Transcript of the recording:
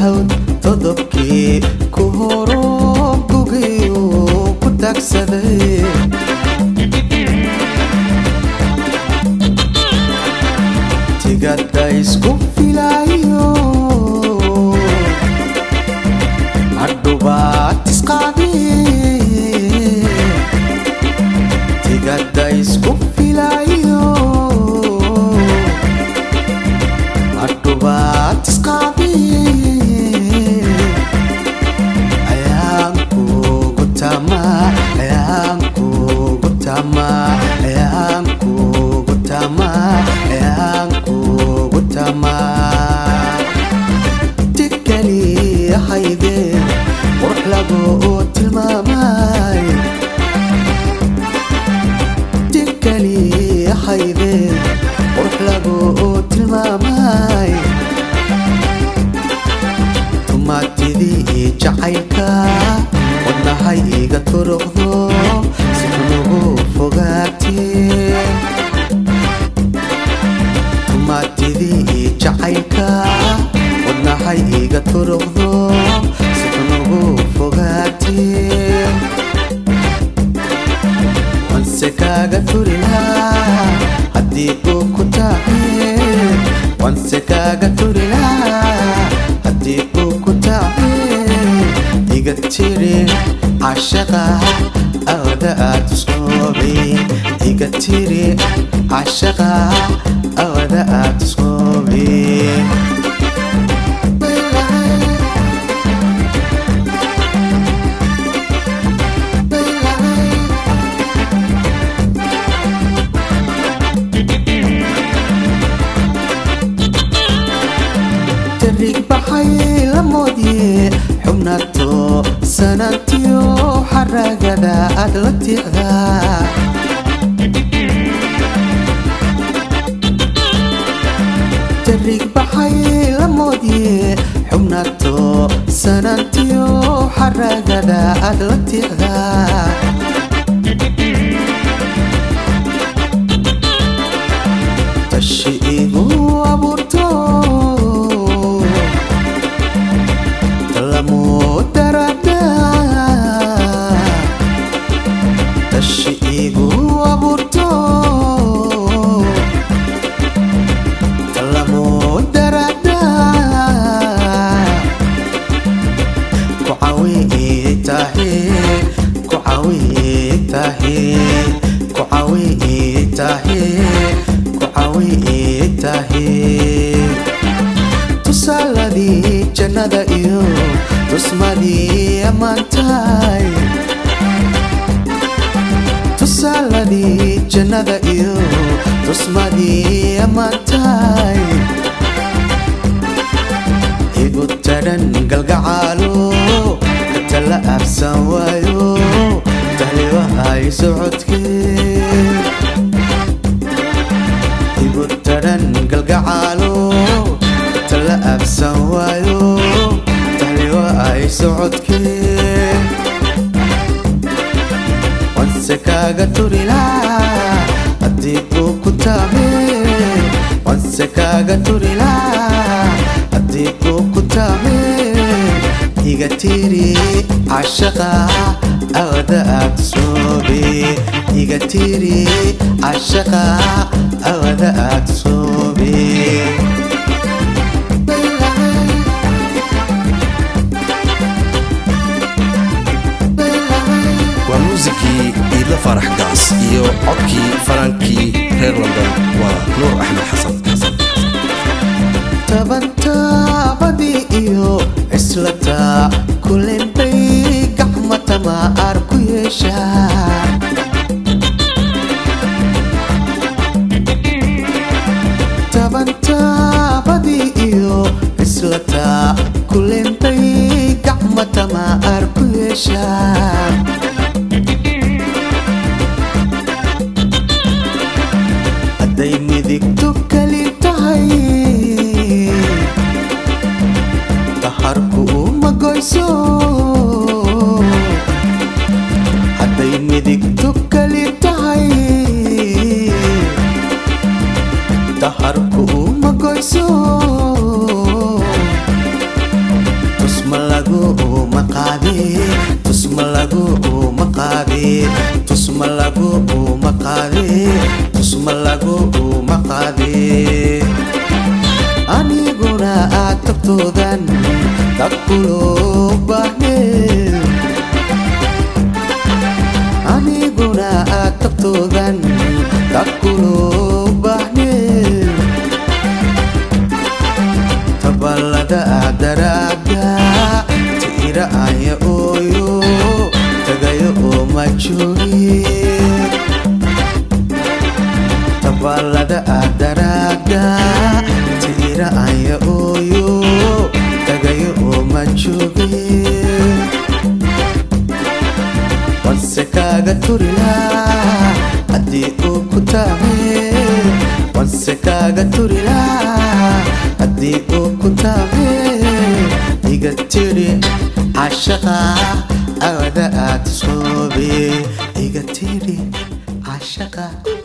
hawd todobkii ku horo gugiyu ku taagsaday tigada isku filayo hadhubaad isqaadi tigada isku filayo hadhubaad isqaadi ayaan kugu tama ayaan kugu tama ayaan kugu tama ayaan kugu tama tikali hayde qurux lagu tilmaamay tikali hayde qurux lagu tilmaamay tumaatidii jacaylka wadnahay iga turuqdo si kunugu fogaatee tumaatidii jacaylka wadnahay iga turuqdo si kunugu fogaatee wanse kaaga turi lahaa haddii uu ku taace wanse kaaga turi lahaa haddii uu ku taace iga tiri cashaqa awada aad isqoobay iga tiri cashaqa awada aad isqoobay tarig baxay la moodye xubnato sanantiyo xaragada aad la tiicda tarig baxay la moodye xubnato sanantiyo xaragada aad la tiicda tashi igu abuurto lamu darada tashi igu abuurto lamu darada ku cawi tahe ku cawi tahe ku cawi tahe ku cawi tahe tusaaladii jannada iyo tusmadii ammaantahay tusaaladii jannada iyo tusmadii ammaantahay igu tadhan galgacaalo katala absan waayo tahlibahay socodkee igu tadhan galgacaalo tala absan waayo tahliwa ay socodkee wanse kaaga turi lahaa haddii uu ku taame wanse kaaga turi lahaa haddii uu ku taame iga tiri cashaqa awada aad soobe iga tiri cashaqa awada aad soobe waa muusikii iidla faarax gaas iyo codkii faraankii reer london waa nuur axmed xasan xasan tabantaabadii iyo cislataa kulen bay gacma tamaar ku yeeshaa tabantaabadii iyo cislataa kulen bay gacma tamaar ku yeeshaa hadday midigtu keli tahay taharku uma goyso hadday midigtu keli tahay taharku uma goyso lagu uma qaade tusma lagu uma qaade aniguna aad tabtoodan dadkuloo baahne aniguna aad tabtoodan dadkuloo baahne tabalada daraada tiira aya ooyo tagayo oo ma jooge tabalada daraada tiira aya ooyo tagayo oo ma jooge wanse kaaga turilaa haddii uu ku taame wanse kaaga turilaa haddii uu ku taame iga tiri cashaqa awada aad soobe iga tiri cashaqa